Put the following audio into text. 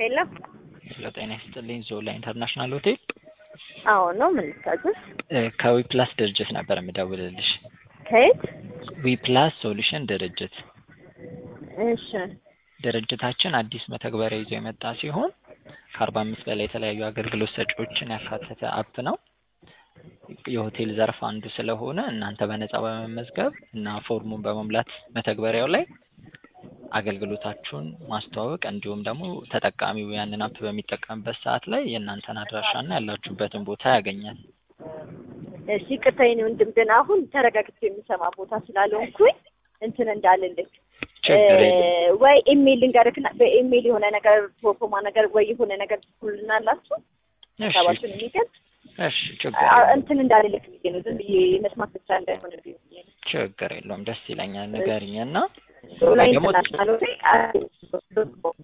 ሄሎ ሄሎ ጤና ይስጥልኝ ዞላ ኢንተርናሽናል ሆቴል አዎ ነው ምን ልታዘዝ እ ከዊፕላስ ድርጅት ነበር የምደውልልሽ ከየት ዊፕላስ ሶሉሽን ድርጅት እሺ ድርጅታችን አዲስ መተግበሪያ ይዞ የመጣ ሲሆን ከአርባ አምስት በላይ የተለያዩ አገልግሎት ሰጪዎችን ያካተተ አፕ ነው የሆቴል ዘርፍ አንዱ ስለሆነ እናንተ በነጻ በመመዝገብ እና ፎርሙን በመሙላት መተግበሪያው ላይ አገልግሎታችሁን ማስተዋወቅ እንዲሁም ደግሞ ተጠቃሚው ያንን አፕ በሚጠቀምበት ሰዓት ላይ የእናንተን አድራሻና ያላችሁበትን ቦታ ያገኛል። እሺ ይቅርታ የኔ ወንድም ግን አሁን ተረጋግቼ የሚሰማ ቦታ ስላልሆንኩኝ እንትን እንዳልልክ ችግር የለም። ወይ ኢሜይል ልንገርክና በኢሜይል የሆነ ነገር ፕሮፎማ ነገር ወይ የሆነ ነገር ትኩልናላችሁ እሺ ሀሳባችሁን የሚገልጽ እሺ ችግር አ- የለውም። እንትን እንዳልልክ ብዬ ነው ዝም ብዬ መስማት ብቻ እንዳይሆን ብዬ ነው ችግር የለውም። ደስ ይለኛል። ንገሪኝ እና ዞላ ደግሞ ኢንተርናሽናል ሆቴል